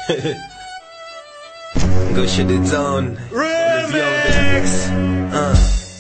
Go shit it on. Remix. Uh.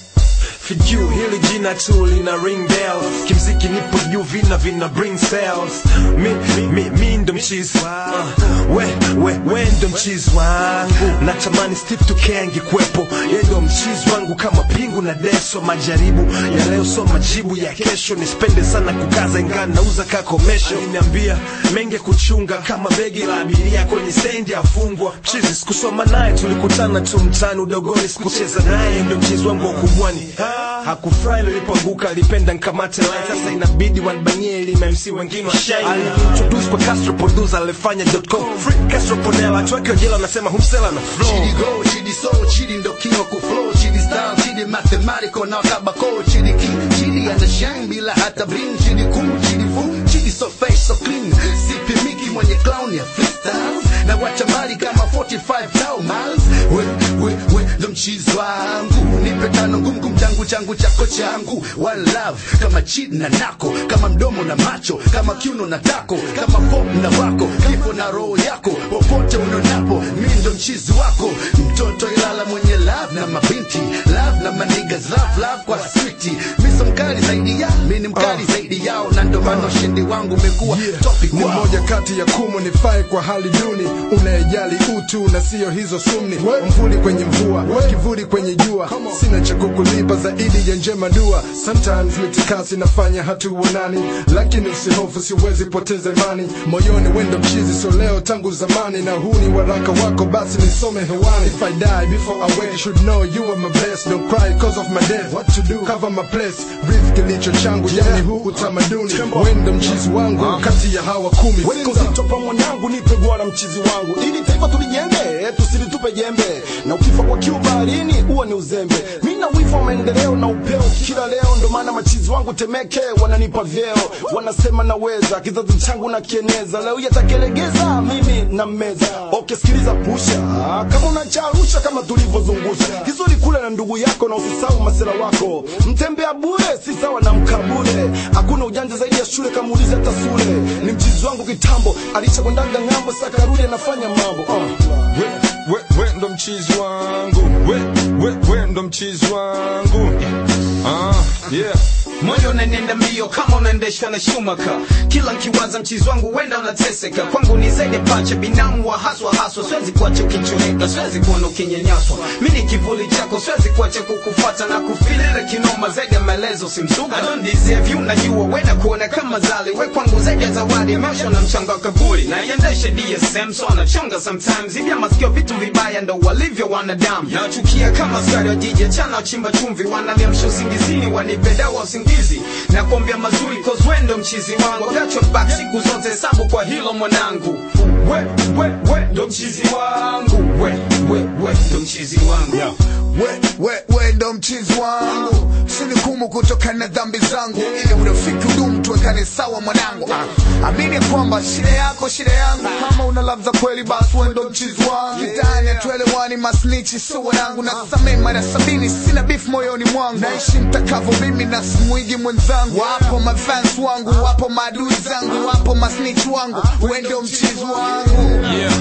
Fiju hili jina tu lina ring bell kimziki nipo juu vina vina bring sales mi, mi, mi ndo mchizi uh, we, we, we ndo mchizi wangu natamani Steve Tuke angekuwepo ye ndo mchizi wangu kama pingu na deso majaribu ya leo so majibu ya kesho nispende sana kukaza ingana nauza kakomesho aliniambia menge kuchunga kama begi la abiria kwenye stendi afungwa mchizi sikusoma naye tulikutana tu mtani udogoni sikucheza naye ndo mchizi wangu wa kubwani hakufurahi nilipoanguka alipenda nkamate line sasa inabidi wanbanie ili MC wengine washine alintroduce kwa Castro producer alifanya .com free Castro Ponela watu wake wa jela wanasema humsela na flow Chidi go, chidi soul, chidi ndo king wa kuflow, chidi style, chidi mathematical na kabako, chidi king, chidi ana shine bila hata bling, chidi cool, chidi fool, chidi so fresh so clean, sipi miki mwenye clown ya freestyles, na wacha mali kama 45 thou miles, we, we, we, ndo mchizi wangu, nipe tano ngumu ngumu changu changu chako changu, one love, kama chidi na nako, kama mdomo na macho, kama kiuno na tako, kama pop na wako, kifo na roho yako, popote unonapo, mi ndo mchizi wako, mtoto Ilala mwenye love na mabinti, love na manigas, love love kwa switi, mi so mkali zaidi ya, mi ni mkali zaidi yao, na ndo maana ushindi wangu umekuwa topic ni wao. moja kati ya kumu nifai kwa hali duni unayejali utu na siyo hizo sumni mvuli kwenye mvua kivuli kwenye jua sina cha kukulipa zaidi ya njema dua sometimes mitikasi nafanya hatuonani lakini usihofu siwezi poteza imani moyoni wendo mchizi so leo tangu zamani na huu ni waraka wako basi nisome hewani if I die before I wake you should know you are my best don't cry cause of my death what to do cover my place breathe kilicho changu yani huu utamaduni wendo mchizi wangu kati ya hawa kumi Weka uzito pa mwanangu, nipe gwara mchizi wangu, ili taifa tulijenge, tusilitupe jembe, na ukifa kwa kiu baharini huo ni uzembe. Mi na wivu wa maendeleo na upeo kila leo, ndo maana machizi wangu Temeke wananipa vyeo, wanasema naweza, kizazi changu na kieneza, leo yatakelegeza mimi na meza. Okay, sikiliza pusha, kama unacharusha kama tulivyozungusha, kizuri kule na ndugu yako, na usisahau masela wako, mtembea bure si sawa na mkabule, hakuna ujanja zaidi ya shule, kama ulize hata sule. Ni mchizi wangu kitambo, alichakwendaga ng'ambo, sakarudi anafanya mambo uh. we, we, we ndo mchizi wangu we, we, we ndo mchizi wangu ah, yeah. moyo unanenda mbio kama unaendeshwa na shumaka kila nkiwaza mchizi wangu wenda unateseka kwangu ni zaidi pacha binamu wa haswa haswa siwezi kuacha ukichoreka siwezi kuona ukinyanyaswa mi ni kivuli chako siwezi kuacha kukufata na kufilira kinoma zaidi ya maelezo simsuga I don't deserve you najua wenda kuona kama zali we kwangu zaidi ya zawadi maisha na mchanga wa kaburi na iendeshe DSM so anachonga sometimes hivi ya masikio vitu vibaya ndo walivyo wanadamu nachukia kama askari wa jiji chana wachimba chumvi wananiamsha usingizini wanipe dawa usingizi na kuambia mazuri cause we ndo mchizi wangu gachwa back siku zote hesabu kwa hilo mwanangu we we we ndo mchizi wangu we we we ndo mchizi wangu we, we, we ndo mchizi wangu sinikumu kutokana na dhambi zangu ili urafiki udumu tuwekane sawa mwanangu ah, amini ya kwamba shida yako shida yangu kama una love za kweli basi we ndo mchizi wangu kitani atuelewani masnichi sio wanangu na samee mara sabini sina beef moyoni mwangu naishi mtakavo mimi na simwigi mwenzangu wapo mafans wangu wapo maadui zangu wapo masnich wangu we ndo mchizi wangu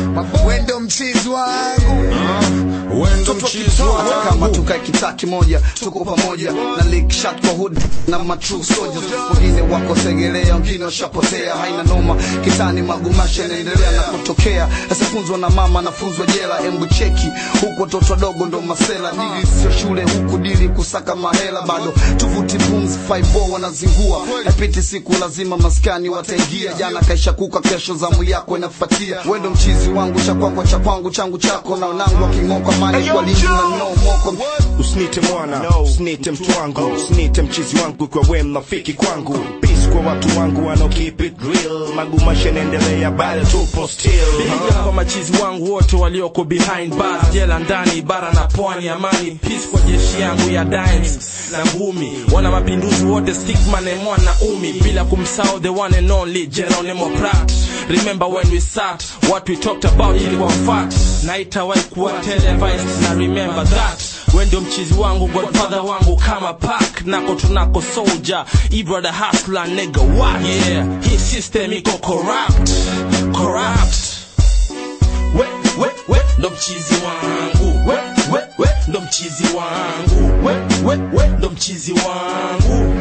we ndo mchizi wangu we ndo mchizi hata kama wangu tukae kitaki moja tuko pamoja na lick shot kwa hood na matrue soldiers wengine wako segelea wengine washapotea haina noma kitani magumasha yanaendelea na kutokea asifunzwa na mama anafunzwa jela embu cheki huku watoto wadogo ndo masela dili sio shule huku dili kusaka mahela bado tuvuti pumzi 5 wanazingua napiti siku lazima maskani wataingia jana kaisha kuka kesho zamu yako inafuatia wendo mchizi wangu cha kwako cha kwangu changu chako na wanangu waking'oka mani kwa lingi na no moko usinite mwana usinite mtu wangu usinite mchizi wangu kwa we mnafiki kwangu peace kwa watu wangu wanao keep it real magumasha naendelea bado tupo still Piga kwa machizi wangu wote walioko behind bars, jela ndani, bara na pwani, amani peace kwa jeshi yangu ya dimes na ngumi, wana mapinduzi wote stickman and mwana umi, bila kumsahau the one and only Geronimo Prat. Remember when we sat, what we talked about ilikuwa fact, na itawahi kuwa televised, na remember that we ndio mchizi wangu godfather wangu kama pak nako tunako soldier ibrother hustler nigga what yeah hii system iko corrupt corrupt mchizi wangu we, we, we, ndo mchizi wangu we, we, we, ndo mchizi wangu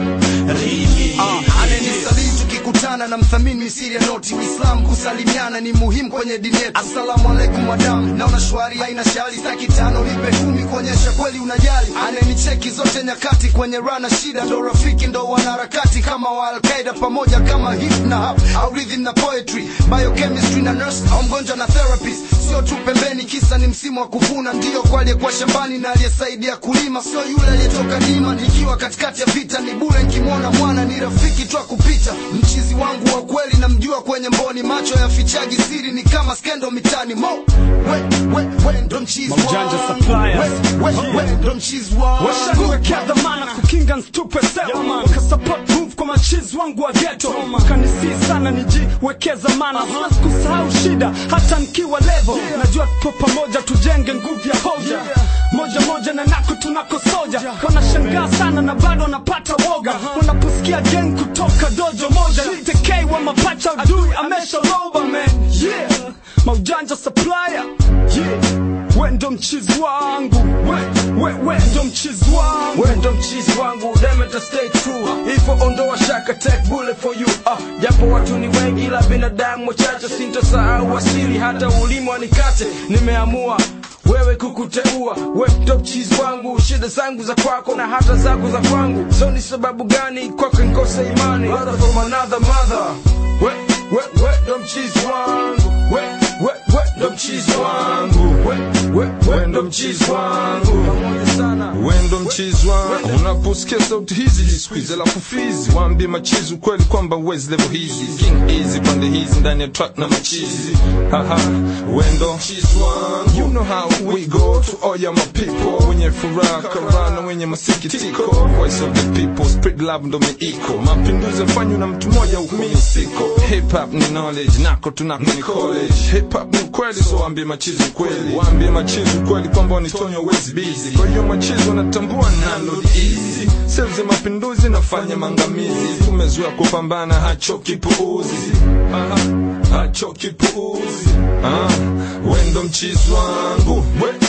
Rigi. ananisalii tukikutana na mthamini misiri ya noti uislam kusalimiana ni muhimu kwenye dini yetu asalamu alaikum wadamu naona shwari haina shari staki tano lipe kumi kuonyesha kweli unajali ananicheki zote nyakati kwenye rana shida ndo rafiki ndo wanaharakati kama wa alqaida pamoja kama hip na hap au rhythm na poetry biochemistry na nurse au mgonjwa na therapist sio tu pembeni kisa ni msimu wa kuvuna ndio kwa aliyekuwa shambani na aliyesaidia kulima sio yule aliyetoka dima nikiwa katikati ya vita ni bure nkimwona mwana ni rafiki tu kupita mchizi wangu wa kweli namjua kwenye mboni macho yafichaji siri ni kama skendo mitani mo we, we, we ndo mchizi Maujanja wangu suppliers. we, we, we ndo mchizi wangu washaniwekea dhamana kukinga nstupe sewa wakasupport move kwa machizi wangu wa geto wakanisii sana nijiwekee zamana siwezi kusahau shida hata nikiwa levo najua tupo pamoja tujenge nguvu ya hoja moja moja na nako tunako soja wanashangaa sana na bado wanapata woga wanaposikia gang kutoka dojo moja nitekei wa mapacha adui ameshaloba man yeah maujanja supplier yeah we ndo mchizi wangu we, we, we ndo mchizi wangu we ndo mchizi wangu demeta stay true ifo ondoa shaka take bullet for you ah, japo watu ni wengi ila binadamu wachache sintosahau asili hata ulimi wanikate nimeamua wewe kukuteua we ndo mchizi wangu shida zangu za kwako na hata zako za kwangu so ni sababu gani kwako nkose imani Brother from another mother we, we, we ndo mchizi wangu we, we, we ndo mchizi wangu we, we, we ndo mchizi wangu pamoja sana we ndo mchizi wangu unaposikia sauti hizi jisquiz alafu fizi waambie machizi ukweli kwamba wezi level hizi king easy pande hizi ndani ya track na machizi haha we ndo mchizi wangu you know how we go to all ya my people wenye furaha karana wenye masikitiko voice of the people spread love ndo miiko mapinduzi yafanywa na mtu mmoja huku mimi siko hip hop ni knowledge nako tunako ni college hip hop ni ukweli so waambie machizi ukweli waambie machizi ukweli kwamba wanitonyo wezi busy kwa hiyo machizi wanatambua nalo easy sales ya mapinduzi nafanya mangamizi tumezoea kupambana hachoki puuzi Aha, hachoki puuzi ah, wendo mchizi wangu we